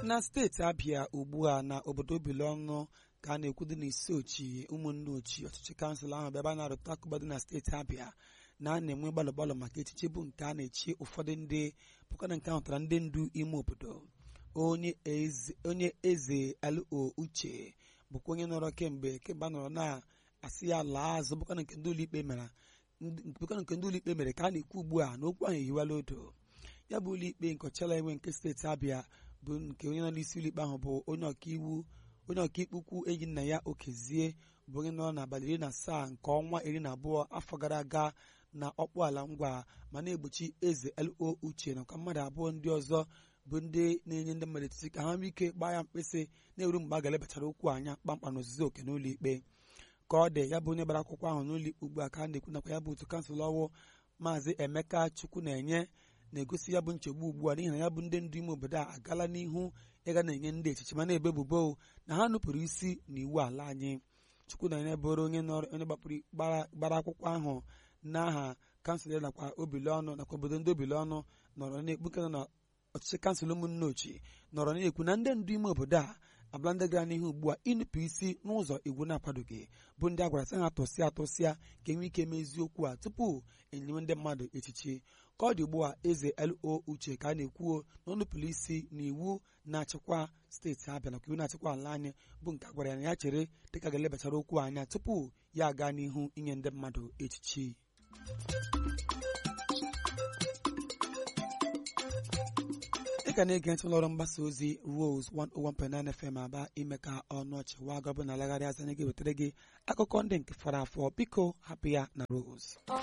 na steeti abịa ugbu a na obodo obilọnụ ka a na-ekwudo na isi ochi ụmụnne ochi ọchịchị kansụl ahụ bịaba na-arụta akụba dị na steeti abịa na a na-enwe gbalụ gbalụ maka echichi bụ nke a na-echi ụfọdụ ndị bụkwana nke ahụtara ndị ndu ime obodo onye eze lo uche bụkwa onye nọrọ kemgbe kemgbe a nọrọ na-asị ya laa azụ bụkwana nke ndị ụlọikpe mere bụkwana nke ndị ụlọikpe mere ka a na-ekwu ugbu a na okwu ahụ ehiwala odo ya bụ ụlọikpe nke ọchala enwe nke steeti abịa bụ nke onye nọ n'isi ụlọikpe ahụ bụ onye ọkaiwu onye ọkaikpe ukwu enyi nna ya okezie bụ onye nọ n'abalị iri na asaa nke ọnwa iri na abụọ afọ gara aga na ọkpụ ala ngwa ma na-egbochi eze lo uche nakwa mmadụ abụọ ndị ọzọ bụ ndị na-enye ndị mmadụ etiti ka ha nwee ike gbaa ya mkpịsị na-eru mgbe a ga-elebachara okwu anya kpamkpam n'ozuzu oke n'ụlọ ikpe ka ọ dị ya bụ onye gbara akwụkwọ ahụ n'ụlọ ikpe ugbu a ka a na-ekwu nakwa ya bụ otu kansụl ọwụ maazị emeka chukwu na-enye na-egosi ya bụ nchegbu ugbu a n'ihi na ya bụ ndị ndu ime obodo a agala n'ihu ịga na-enye ndị echichi ma na-ebe ebubo na ha nupụrụ isi n'iwu ala anyị chukwu na-enye bụrụ onye onye gbapụrụ gbara akwụkwọ ahụ n'aha kansụl ya nakwa obilọnụ nakwa obodo ndị obilọnụ nọrọ na-ekpuke na ọchịchị kansụl ụmụnne ochie nọrọ na-ekwu na ndị ndu ime obodo a abụla ndị gara n'ihu ugbu a ịnụpụ isi n'ụzọ iwu na-akwadoghị bụ ndị a gwara sị ha tụsịa atụsịa ka enwe ike mee eziokwu a tupu enyewe ndị mmadụ echichi ka ọ dị ugbu a eze lo uche ka a na-ekwuo na ọnụpụrụ isi na iwu na-achịkwa steeti abịa nakwa iwu na-achịkwa ala anyị bụ nke a gwara ya na ya chere dịka ga-elebachara okwu anya tupu ya aga n'ihu inye ndị mmadụ echichi ị ka na-ege ntị ụlọọrụ mgbasa ozi Rose 101.9 FM aba ime ka ọnụ ọchị wa gọbụ na alagharị anya gị wetara gị akụkọ ndị nke fọrọ afọ biko hapụ ya na Rose